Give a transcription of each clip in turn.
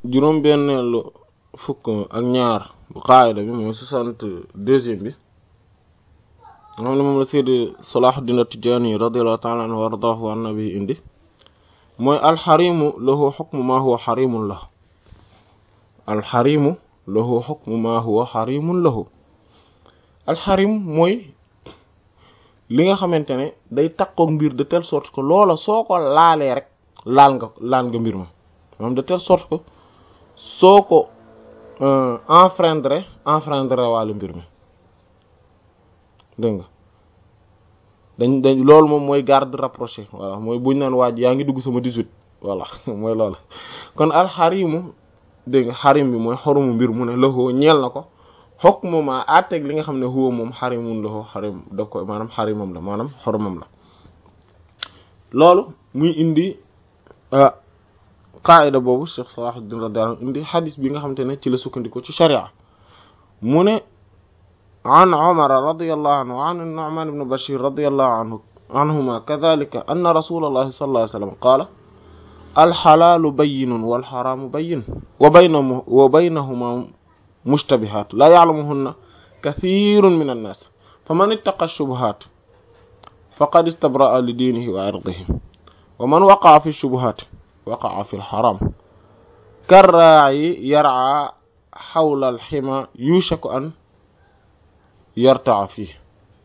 juróom-benneelu fukk ak ñaar bu qaayida bi mooy soixante deuxième bi nga xam ne moom la Seydi Salahuddin At-Tidjânî radiyallahu ta'ala anhu wa ardaahu an nabi indi mooy alxarimu lahu xukmu maa huwa xarimun lahu alxarimu lahu xukmu maa huwa xarimun lahu alxarim mooy li nga xamante ne day takkook mbir de telle sorte que loola soo ko laalee rek laal nga laal nga mbir ma moom de telle sorte que soo ko enfreindre enfreindre wàllu mbir mi dégg nga dañ dañ loolu moom mooy garde rapproché voilà mooy buñ naan waaj yaa ngi dugg sama 18 voilà mooy loolu kon alxarimu dégg nga xarim bi mooy xorumu mbir mu ne loxoo ñeel na ko xokk mooma àtteeg li nga xam ne huwa moom xarimun loxoo xarim da ko maanaam xarimam la maanaam xorumam la loolu muy indi qaida boobu Cheikh Salahuddin radiyallahu anhu indi xadis bi nga xamante ne ci la sukkandiku ci sharia mu ne an Umar radiyallahu anhu an Nu'man ibn Bashir radiyallahu anhu anhuma kadhalika anna rasulallahi sallallahu alayhi wa sallam qaala alxalaalu bayyinun walxaraamu bayyin wa baynahu wa baynahuma mushtabihaat laa ya'lamuhunna kathiirun min annaas faman ittaqa shubuhaat faqad istabra'a li diinihi wa irdihi wa man waqa'a fi shubuhaat waqa'a fi alxaraam karraa'i yar'aa xawla alxima yuushaku an yarta'a fiihi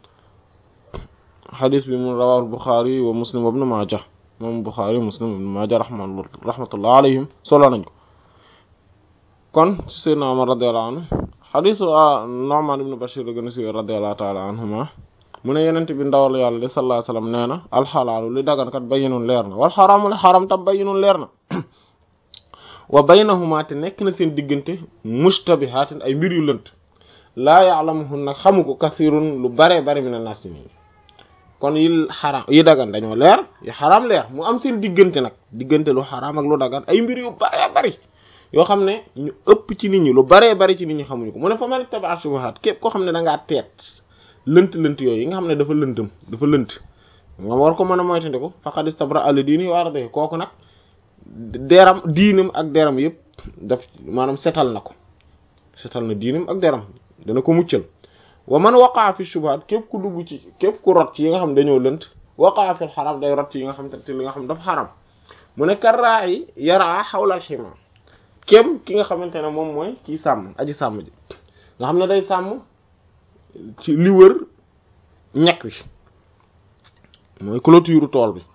xadis bi mu rawaahu Buxaari wa Muslim wa Ibnu Maaja moom Buxaari Muslim Ibnu Maaja rahmatullah alayhim solo nañ ko kon ci Seydina Umar radiyallahu anhu xadisu Nu'man ibn Bashir la gën a siiwee radiyallahu ta'ala anhuma mu ne yenent bi ndawal yàlla li sallallahu alayhi wasallam nee na alxalaalu li dagankat bayyinun leer na wal xaraamu li xaram tam bayyinun leer na wa baynahuma te nekk na seen diggante mushtabihaatin ay mbir yu lënt laa ya'lamuhunna xamu ko kasirun lu bare bare min an-naas kon yi xaraam yi dagan dañoo leer yi xaraam leer mu am seen diggante nag diggante lu xaraam ak lu dagan ay mbir yu baree bari yoo xam ne ñu ëpp ci nit ñi lu baree bari ci nit ñi xamuñu ko mu ne fa man ittaba'a shubuhaat képp koo xam ne da ngaa teet lënt lënt yooyu yi nga xam ne dafa lëntam dafa lënt nga war ko mën a moytandiku faqad istabra'a li diinihi wa irdihi kooku nag deram diinam ak deram yëpp daf maanaam setal na ko setal na diinam ak deram dana ko muccal wa man waqaa fi shubuhaat képp ku dugg ci képp ku rot ci yi nga xam ne dañoo lënt waqaa fi xaram day rot ci yi nga xam te li nga xam dafa xaram mu ne karraa yi yaraa xawla alxima kéem ki nga xamante ne moom mooy kii sàmm aji sàmm ji nga xam ne day sàmm ci li wër ñekk wi mooy clôture tool bi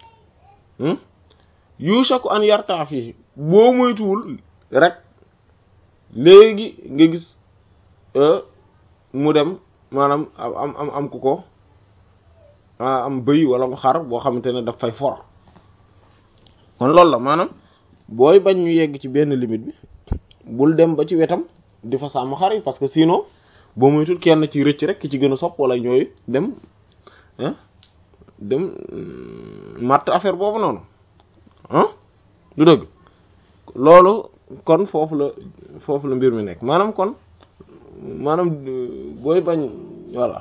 yushaku an yartaa fii boo moytuwul rek léegi nga gis mu dem maanaam am am am ku ko am bëy wala mu xar boo xamante ne daf fay for kon loolu la maanaam booy bañ ñu yegg ci benn limite bi bul dem ba ci wetam di fa sàmm xar yi parce que sinon boo moytul kenn ci rëcc rek ki ci gën a sopp wala ñooy dem ah dem matt affaire boobu noonu ah du dëgg loolu kon foofu la foofu la mbir mi nekk maanaam kon maanaam booy bañ voilà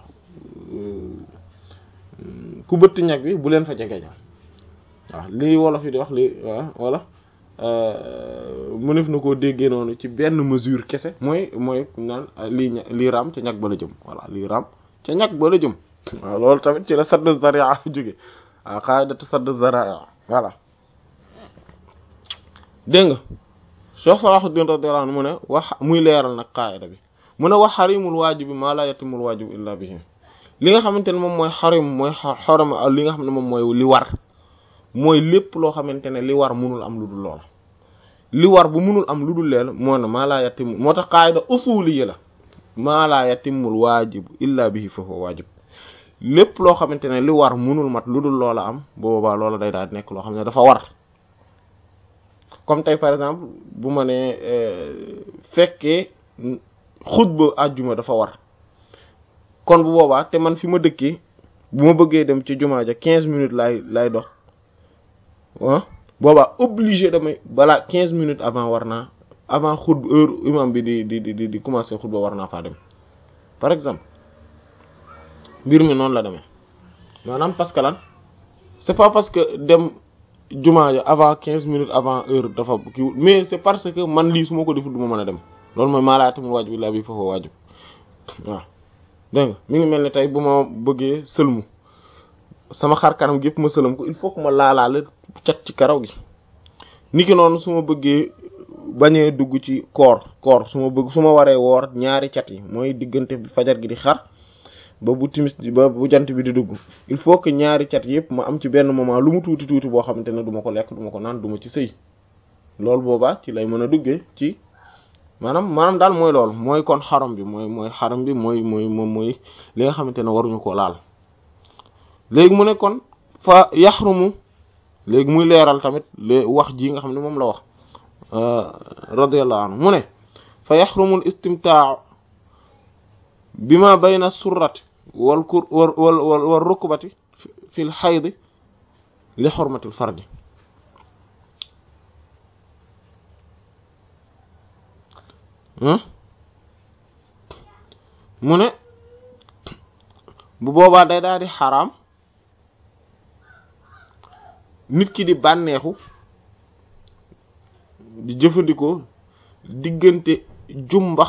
ku bëtt ñag bi bu leen fa jege ña waaw lii wolof yi di wax li waaw wala mënef na koo déggee noonu ci benn mesure kese mooy mooy naan lii lii raam ca ñag ba la jëm voilà lii raam ca ñag ba la jëm waaw loolu tamit ci la sadd zaria jóge waaw qaidatu sadd zaria voilà dégg nga Cheikh Salahuddin radiyallahu anhu mu ne wax muy leeral nag qaida bi mu ne wax xarimul waajibi maa laa yatimul waajibu illa bihi li nga xamante ne moom mooy xarim mooy xorom li nga xam ne moom mooy li war mooy lépp loo xamante ne li war munul am lu dul loola li war bu munul am lu dul leel moo ne maa laa yatimul moo tax qaida usuli la maa laa yatimul waajibu illa bihi fa huwa waajib lépp loo xamante ne li war munul mat lu dul loola am boobaa loola day daal nekk loo xam ne dafa war comme tey par exemple bu ma ne fekkee xutba àjjuma dafa war kon bu boobaa te man fi ma dëkkee bu ma bëggee dem ci jumaa ja quinze minutes laay lay dox ah boobaa obligé damay balaa quinze minutes avant war naa avant xutba heure imam bi di di di di commencer xutba war naa faa dem par exemple mbir mi noonu la demee maanaam parce que lan c'est pas parce que dem jumaa ja avant quinze minutes avant heure dafa kii mais c'est parce que man lii su ma ko deful du ma mën a dem loolu mooy maalaatamul waajib illaa bi foofu waajib waaw dégg nga mi ngi mel ne tey bu ma bëggee sëlmu sama xar kanam gi yëpp ma sëlm ko il faut que ma laalaale cat ci karaw gi niki noonu su ma bëggee bañee dugg ci koor koor su ma bëgg su ma waree woor ñaari cat yi mooy diggante bi fajar gi di xar ba bu timis ba bu jant bi di dugg il faut que ñaari cat yëpp ma am ci benn moment lu mu tuuti tuuti boo xamante ne du ma ko lekk du ma ko naan du ma ci sëy loolu boobaa ci lay mën a duggee ci maanaam maanaam daal mooy loolu mooy kon xaram bi mooy mooy xaram bi mooy mooy moom mooy li nga xamante ne waruñu koo laal léegi mu ne kon fa yaxrumu léegi muy leeral tamit le wax ji nga xam ne moom la wax radiyallahu anhu mu ne fa yaxrumul istimtaa bima bayna surrati wal kur wal wal wal rukbati fil xaydi li xormatil fardi mu ne bu boobaa day daal di xaraam nit ki di bànneexu di jëfandikoo diggante jumbax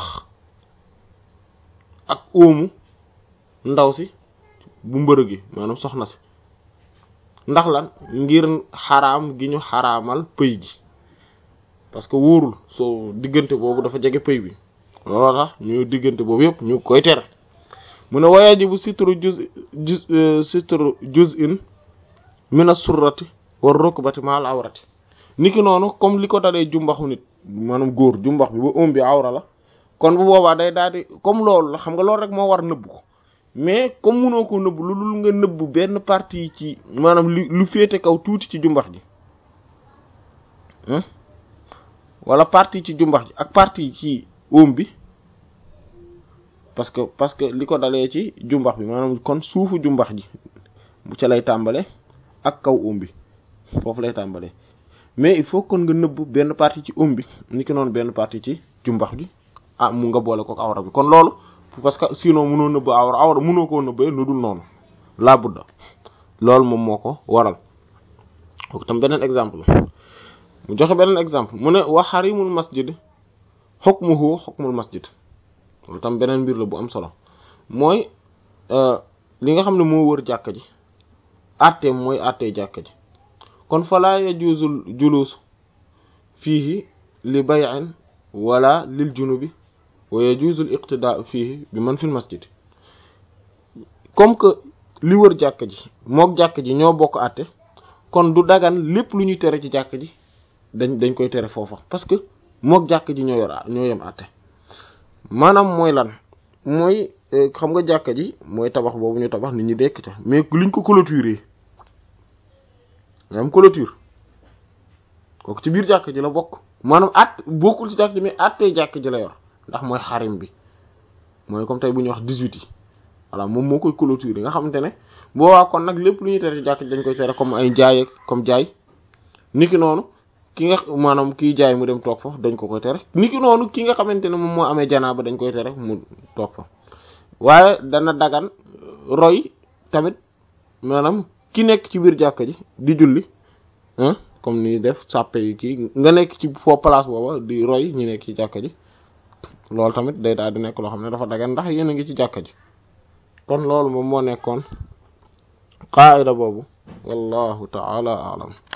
ak óomu ndaw si bu mbërëg gi maanaam soxna si ndax lan ngir xaraam gi ñu xaraamal pëy gi parce que wóorul soo diggante boobu dafa jege pëy bi looloo tax ñu diggante boobu yëpp ñu koy tere mu ne wayajibu sitru juz juz sitru juz'in min as-surrati war rukbati ma al-awrati niki noonu comme li ko dalee jumbaxu nit maanaam góor jumbax bi ba ëm bi awra la kon bu boobaa day daal di comme loolu la xam nga loolu rek moo war nëbb ko mais comme munoo ko nëbb lu dul nga nëbb benn partie ci maanaam lu lu féete kaw tuuti ci jumbax ji wala partie ci jumbax ji ak partie ci ëm bi parce que parce que li ko dalee ci jumbax bi maanaam kon suufu jumbax ji bu ca lay tàmbale ak kaw ëm bi foofu lay tàmbale mais il faut kon nga nëbb benn partie ci ëm bi ni ki noonu benn partie ci jumbax ji ah mu nga boole ko awra bi kon loolu parce que sinon mënoo nëbb awra awra mënoo koo nëbbee lu dul noonu laa budda loolu moom moo ko waral kooku tam beneen exemple mu joxe beneen exemple mu ne wa xarimul masjid hukmuhu hukmul masjid loolu tam beneen mbir la bu am solo mooy li nga xam ne moo wër jàkka ji àtteem mooy àttee jàkka ji kon fala yajuzul julus fiihi li bay'in wala lil junubi wa yajuzul iqtidaa fiihi bi man fil masjid comme que li wër jàkka ji mook jàkka ji ñoo bokk àtte kon du dagan lépp lu ñuy tere ci jàkka ji dañ dañ koy tere foofa parce que mook jàkka ji ñoo yor ñoo yem àtte maanaam mooy lan mooy xam nga jàkka ji mooy tabax boobu ñu tabax nit ñi dekk ca mais liñ ko clôturer nga am clôture kooku ci biir jàkka ji la bokk maanaam at bokkul ci jàkka ji mais attee jàkka ji la yor ndax mooy xarim bi mooy comme tey bu ñuy wax dix-huit yi voilà moom moo koy clôturer nga xamante ne boobaa kon nag lépp lu ñuy tere ci jàkka ji dañ koy tere comme ay jaay comme jaay niki noonu ki nga maanaam kii jaay mu dem toog fa dañ ko koy tere niki noonu ki nga xamante ne moom moo amee janaaba dañ koy tere mu toog fa waaye dana dagan roy tamit maanaam ki nekk ci biir jàkka ji di julli ah comme ni def sàppe yi kii nga nekk ci foo place booba di roy ñi nekk ci jàkka ji loolu tamit day daal di nekk loo xam ne dafa dagan ndax yéen a ngi ci jàkka ji kon loolu moom moo nekkoon qaida boobu wallahu ta'ala a'lam